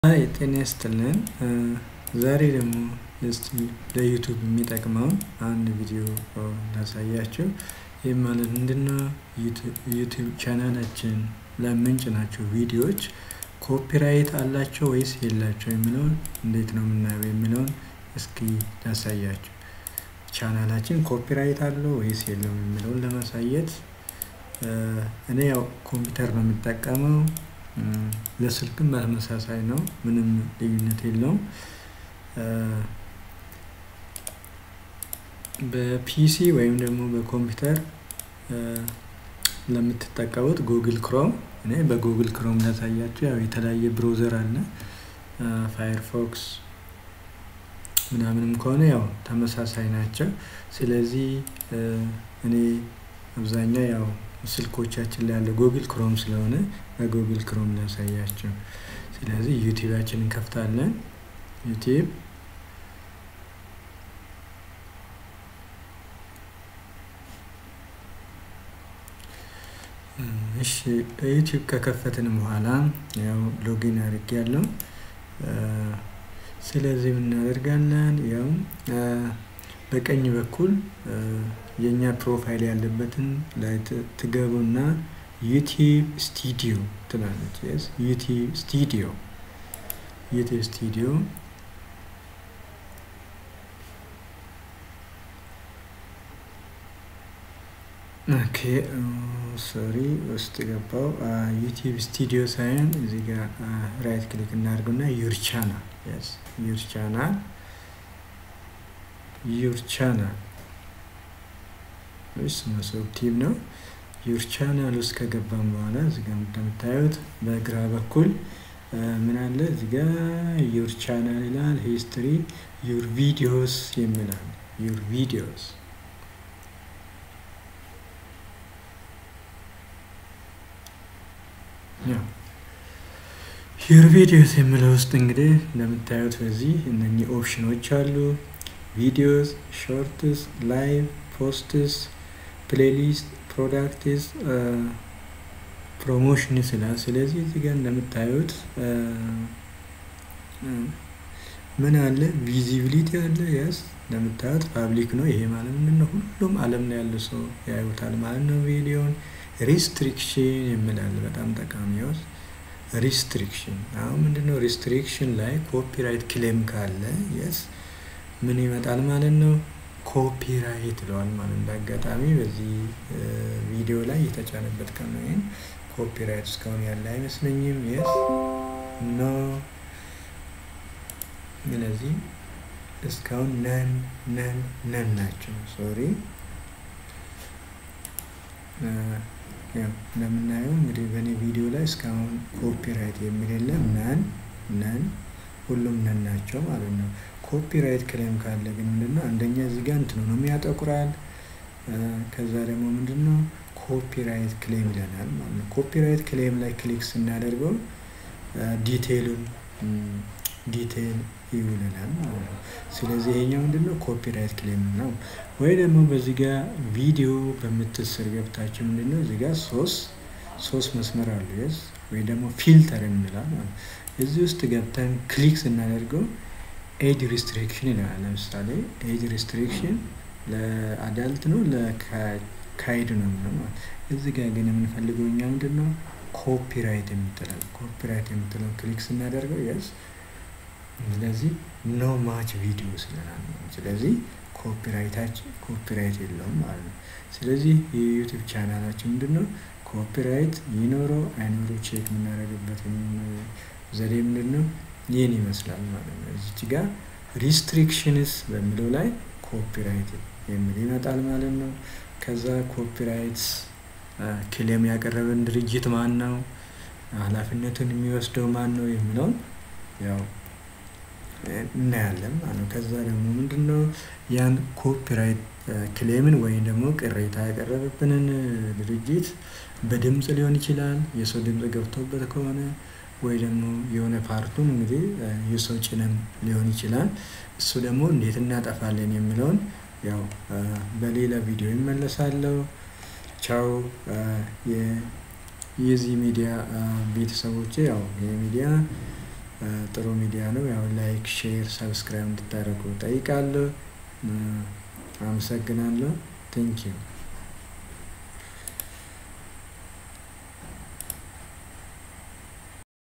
ሃይ ጤና ይስጥልን ዛሬ ደግሞ እስቲ ለዩቲዩብ የሚጠቅመውን አንድ ቪዲዮ ላሳያችሁ። ይህ ማለት ምንድነው? ዩቲዩብ ቻናላችን ለምንጭናቸው ቪዲዮዎች ኮፒራይት አላቸው ወይስ የላቸው የሚለውን እንዴት ነው የምናየው የሚለውን እስኪ ላሳያችሁ። ቻናላችን ኮፒራይት አለው ወይስ የለውም የሚለውን ለማሳየት እኔ ያው ኮምፒውተር ነው የምጠቀመው። ለስልክም በተመሳሳይ ነው ምንም ልዩነት የለውም። በፒሲ ወይም ደግሞ በኮምፒውተር ለምትጠቀሙት ጉግል ክሮም እኔ በጉግል ክሮም ላሳያችሁ ያው የተለያየ ብሮዘር አለ። ፋየርፎክስ ምናምንም ከሆነ ያው ተመሳሳይ ናቸው። ስለዚህ እኔ አብዛኛው ያው ስልኮቻችን ላይ ያለ ጉግል ክሮም ስለሆነ በጉግል ክሮም ላሳያችሁ። ስለዚህ ዩቲዩባችንን እንከፍታለን። ዩቲዩብ እሺ ዩቲዩብ ከከፈትን በኋላ ያው ሎጊን አድርጌያለሁ። ስለዚህ ምን እናደርጋለን? ያው በቀኝ በኩል የኛ ፕሮፋይል ያለበትን ላይ ትገቡና ዩቲዩብ ስቱዲዮ ትላለች። የስ ዩቲዩብ ስቱዲዮ ዩቲዩብ ስቱዲዮ ኦኬ ሶሪ ውስጥ ገባው። ዩቲዩብ ስቱዲዮ ሳይሆን እዚህ ጋር ራይት ክሊክ እናድርገውና ዩር ቻናል የስ ዩር ቻናል ዩር ቻናል ወይስ መሶብ ቲም ነው። ዩር ቻናል ውስጥ ከገባም በኋላ እዚህ ጋር እንደምታዩት በግራ በኩል ምን አለ እዚህ ጋር ዩር ቻናል ይላል። ሂስትሪ ዩር ቪዲዮስ የሚላል ዩር ቪዲዮስ ዩር ቪዲዮስ የሚለው ውስጥ እንግዲህ እንደምታዩት በዚህ እነኚህ ኦፕሽኖች አሉ። ቪዲዮስ፣ ሾርትስ፣ ላይቭ፣ ፖስትስ፣ ፕሌሊስት፣ ፕሮዳክትስ፣ ፕሮሞሽን ይላል። ስለዚህ እዚህ ጋር እንደምታዩት ምን አለ ቪዚቢሊቲ አለ። ያስ እንደምታዩት ፓብሊክ ነው። ይሄ ማለት ምንድን ነው? ሁሉም ዓለም ላይ ያለ ሰው ያዩታል ማለት ነው ቪዲዮን። ሪስትሪክሽን የሚላል በጣም ጠቃሚ ያውስ ሪስትሪክሽን አሁን ምንድነው? ሪስትሪክሽን ላይ ኮፒራይት ክሌም ካለ የስ ምን ይመጣል ማለት ነው? ኮፒራይት ይለዋል ማለት እንደ አጋጣሚ በዚህ ቪዲዮ ላይ የተጫነበት ቀን ነው። ይሄን ኮፒራይት እስካሁን ያለ አይመስለኝም። የስ ኖ ስለዚህ እስካሁን ነን ነን ነን ናቸው። ሶሪ እንደምናየው እንግዲህ በእኔ ቪዲዮ ላይ እስካሁን ኮፒራይት የሚል የለም። ነን ነን ሁሉም ነን ናቸው ማለት ነው። ኮፒራይት ክሌም ካለ ግን ምንድነው አንደኛ እዚህ ጋር እንትኑ ነው የሚያጠቁራል። ከዛ ደግሞ ምንድነው ኮፒራይት ክሌም ይለናል ማለት ነው። ኮፒራይት ክሌም ላይ ክሊክ ስናደርገው ዲቴይሉን ዲቴይል ይውለናል ማለት ነው። ስለዚህ ይሄኛው ምንድነው ኮፒራይት ክሌም ነው። ወይ ደግሞ በዚህ ጋር ቪዲዮ በምትስር ገብታችሁ ምንድነው እዚህ ጋር ሶስት ሶስት መስመር አሉ የስ ወይ ደግሞ ፊልተር የምንላል ማለት እዚህ ውስጥ ገብተን ክሊክ ስናደርገው ኤጅ ሪስትሪክሽን ይለናል። ለምሳሌ ኤጅ ሪስትሪክሽን ለአዳልት ነው ለካይድ ነው የሚለው እዚህ ጋር ግን የምንፈልገው እኛ ምንድን ነው ኮፒራይት የምትለው ኮፒራይት የምትለው ክሊክ ስናደርገው የስ ስለዚህ ኖ ማች ቪዲዮ ስለናል። ስለዚህ ኮፒራይታችን ኮፒራይት የለውም ማለት ነው። ስለዚህ የዩቲዩብ ቻናላችን ምንድን ነው ኮፒራይት ይኖረው አይኖረው ቼክ የምናደርግበት ዘዴ ምንድን ነው ይህን ይመስላል ማለት ነው። እዚች ጋር ሪስትሪክሽንስ በሚለው ላይ ኮፒራይት የሚል ይመጣል ማለት ነው። ከዛ ኮፒራይት ክሌም ያቀረበን ድርጅት ማን ነው፣ ኃላፊነቱን የሚወስደው ማን ነው የሚለውን ያው እናያለን ማለት ነው። ከዛ ደግሞ ምንድን ነው ያን ኮፒራይት ክሌምን ወይም ደግሞ ቅሬታ ያቀረበብንን ድርጅት በድምፅ ሊሆን ይችላል፣ የሰው ድምፅ ገብቶበት ከሆነ ወይ ደግሞ የሆነ ፓርቱን እንግዲህ የሰው ጭንም ሊሆን ይችላል። እሱ ደግሞ እንዴት እናጠፋለን የሚለውን ያው በሌላ ቪዲዮ ይመለሳለሁ። ቻው። የዚህ ሚዲያ ቤተሰቦቼ ያው ይህ ሚዲያ ጥሩ ሚዲያ ነው። ያው ላይክ፣ ሼር፣ ሰብስክራይብ እንድታደርጉ ጠይቃለሁ። አመሰግናለሁ። ቴንኪው